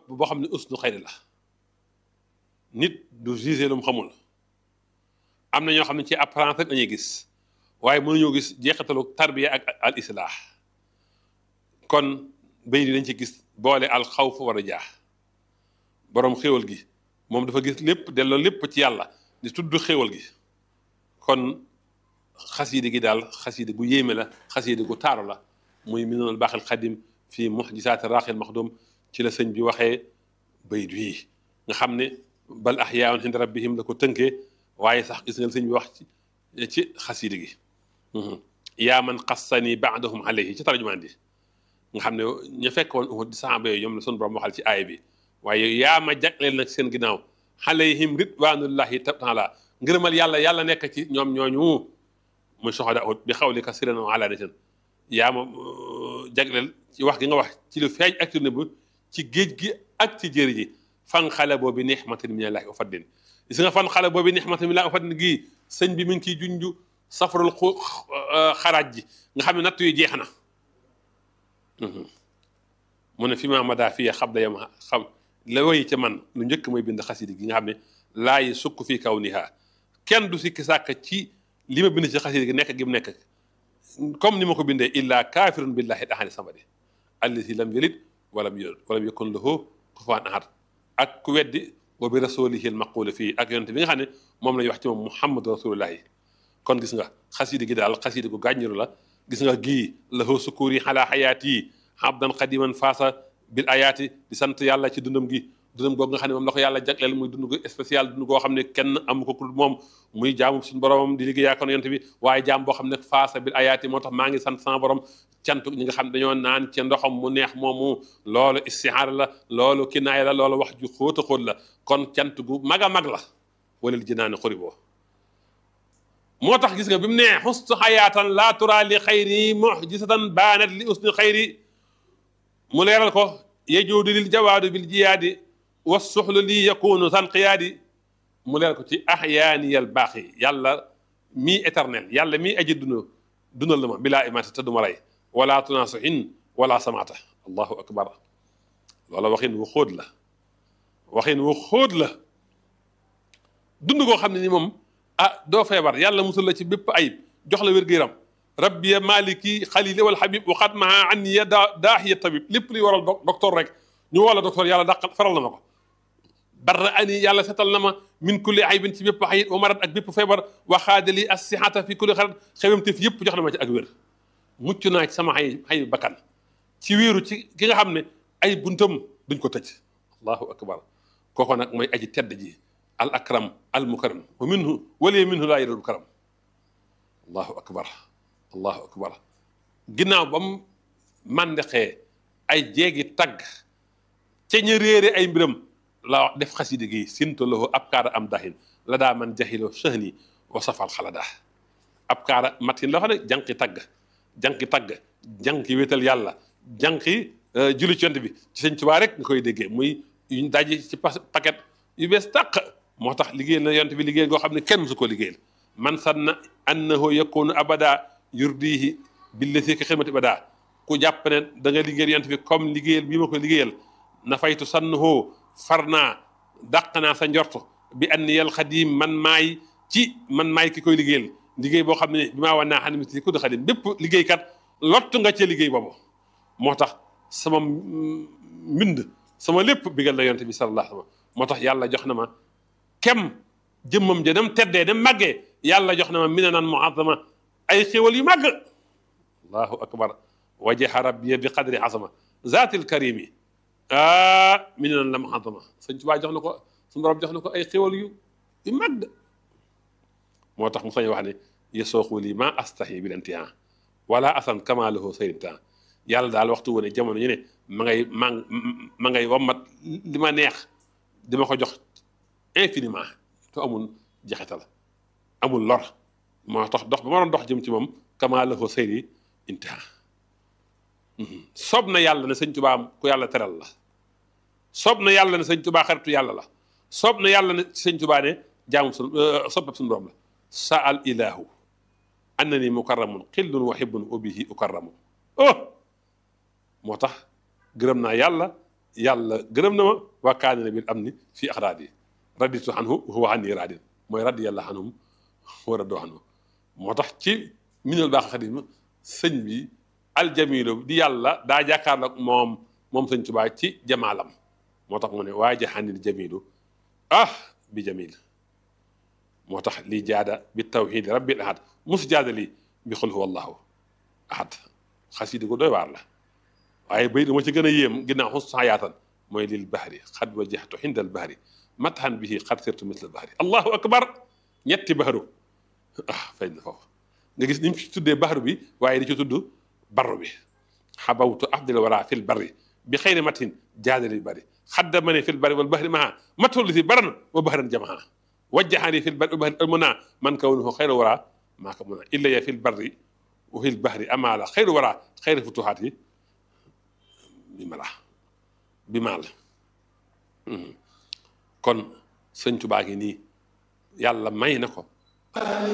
boo xam ne usnu xayri la nit du gisé lu mu xamul am na ñoo xam ne ci apparence rek dañuy gis waaye mënuñoo gis jeexitalu tarbiya ak al islah kon bay di dañ ci gis boole al xawf war a jaax boroom xéwal gi moom dafa gis lépp delloo lépp ci yàlla di tudd xéwal gi kon xasiide gi daal xasiide gu yéeme la xasiide gu taaru la muy minanul baaxil xadim fii muxjisaati raaxil maxdum ci la sëñ bi waxee bayit wi nga xam ne bal axyaun inda rabbihim la ko tënkee waaye sax gis nga sëñ bi wax ci ci xasiide gi yaa man xassani baadahum alayhi ci tarjumaan di nga xam ne ña fekk woon Uhud di saxaaba yooyu ñoom la sunu borom waxal ci aaya bi waaye yaa ma jagleel nag seen ginnaaw alayhim ridwanullahi taala ngërëmal yàlla yàlla nekk ci ñoom ñooñu muy soxada Uhud bi xawlika sirran wa alaaniyatan yaa ma jagleel ci wax gi nga wax ci lu feeñ ak ci nëbb ci géej gi ak ci jéeri ji fan xale boobu nixmatin minallahi wa fadlin gis nga fan xale boobu nixmatin minallahi wa fadlin gii sëñ bi mi ngi ciy junju safarul xu xaraaj ji nga xam ne natt yu jeex na mu ne fi ma madaa fii xab da yam xam la woy ca man lu njëkk mooy bind xasidi gi nga xam ne laayi sukk fii kaw niha kenn du sikki sàkk ci li ma bind ci xasidi gi nekk gi mu nekk comme ni ma ko bindee illa kaafirun billahi ahadi samadi allati lam yalid walam yulad walam yakun lahu kufuwan ahad ak ku weddi wa bi rasulihi almaqulu fii ak yonente bi nga xam ne moom la ñuy wax ci moom muhammadu rasulullahi kon gis nga xasidi gi daal xasidi gu gàññiru la gis nga gii lahu sukuri xalaa xayaat yi abdan xadiman faasa bil ayaati di sant yàlla ci dundam gi dundam googu nga xam ne moom la ko yàlla jagleel muy dund gu spécial dund goo xam ne kenn amu ko ku moom muy jaamu suñu boromam di liggéey ak yonent bi waaye jaam boo xam ne faasa bil ayaati moo tax maa ngi sant sama borom cantu ñi nga xam dañoo naan ci ndoxam mu neex moomu loolu istihaara la loolu kinaaya la loolu wax ju xóot a xóot la kon cant gu mag a mag la walil jinaani xuriboo moo tax gis nga bi mu nee xustu xayaatan laa tura li xayri muxjisatan baanat li usni xayri mu leeral ko yejuudu lil jawaadu bil jiyaadi wa suxlu lii yakunu san qiyaadi mu leeral ko ci axyaaniyal baaxi yàlla mii éternel yàlla mii aji dund dundal la ma bilaa imaata te du ma rey wala tunaasuhin wala samaata allahu akbar loola waxin wu xóot la waxin wu xóot la dund koo xam ne ni moom ah doo feebar yàlla musul la ci bépp ayib jox la wér-gu-yaram rabbi ya maliki xalili wal habib waxaat maa an ya daa daahiya tabib lépp luy waral docteur rek ñu wala docteur yàlla dàqal faral na ma ko barra ani yàlla setal na ma min kulli aybin ci bépp ayib wa marat ak bépp feebar waxaadali assihata fi kulli xarat xewamte fi yëpp jox na ma ci ak wér mucc naa ci sama ay ay bakkan ci wéeru ci ki nga xam ne ay buntam duñ ko tëj allahu akbar kooko nag mooy aji tedd ji al akram al mukaram wa minhu walee minhu laa yadul karam allahu akbar allahu akbar ginnaaw ba mu màndexee ay jeegi tagg ca ñu réere ay mbiram la wax def xasidi gi sintalahu ab kaara am dahin la daa man jaxiloo sëhni wa safal xalada ab kaara matin la wax ne jànqi tagg jànqi tagg jànqi wéetal yàlla jànqi julli ci yonent bi ci sëñ Tuubaa rek nga koy déggee muy yuñ daji ci paquet yu bees tàq moo tax liggéeyal na yonent bi liggéeyal goo xam ne kenn musu ko liggéeyal man sanna annahu yakunu abada yurdihi billati ka xidmati abada ku jàpp ne da nga liggéeyal yonent bi comme liggéeyal bii ma ko liggéeyal na faytu sannahu far naa dàq naa sa njort bi anniyal xadim man maay ci man maay ki koy liggéeyal liggéey boo xam ne bi maa wan naa xam ne si ku di xadim bépp liggéeykat lott nga ca liggéey boobu moo tax sama mbind sama lépp bigal na yonent bi sallallahu alayhi wa sallam moo tax yàlla jox na ma kem jëmmam ja dem teddee dem màggee yàlla jox na ma mina nan muazama ay xéwal yu màgg allahu akbar wajaha rabbiya bi qadri azama zaatil karimi ah mina nan la muazama sëñ Tuubaa jox na ko suñu borom jox na ko ay xéwal yu yu màgg moo tax mu sañ wax ne yesooxu lii ma astahi bil intihan wala asan kama lahu sayrintan yàlla daal waxtu wu ne jamono ñu ne ma ngay ma ma ngay wammat li ma neex di ma ko jox infiniment te amul jaxetal amul lor moo tax dox ba ma doon dox jëm ci moom kama lahu sayri intiha soob na yàlla ne sëñ Tuubaa ku yàlla teral la soob na yàlla ne sëñ Tuubaa xaritu yàlla la soob na yàlla ne sëñ Tuubaa ne jaamu su soppab suñu borom la sa al ilahu annani mukarramun xillun wa hibbun wa bihi ukarramu oh moo tax gërëm naa yàlla yàlla gërëm na ma waa kaanina bil am ni fii axraat yi raditu anhu huwa anni raadin mooy radiyallahu anhum wa radu anhu moo tax ci minal baax xadim sëñ bi aljamilu di yàlla daa jàkkaarloog moom moom sëñ Tuubaa ci jamaalam moo tax mu ne waa jaxanil jamilu ah bi jamil moo tax lii jaada bi tawxiidi rabbil ahad mus jaada lii bi xul huwa allahu ahad xasida ko doy waar la waaye bay dama ci gën a yéem ginnaaw xus sayaatan mooy lil bahri xad wajjahtu xindal bahri matxan bihi xad sirtu misla bahri allahu akbar ñetti bahru ah feeñ na foofu nga gis ni mu ci tuddee bahru bi waaye di ci tudd barru bi xabawtu afdal wara fil barri bi xayri matin jaadali bari xadda ma ne fil barri wal bahri maha matul si baran wa bahran jamaha wajjahani fil barri wal bahri almuna man kawnuhu xayra wara maa ko mën a illa ya fil barri wa fil bahri amaala xayru wara xayri futuhaat yi bi mala bi maal kon sëñ Tuubaa gi nii yàlla may na ko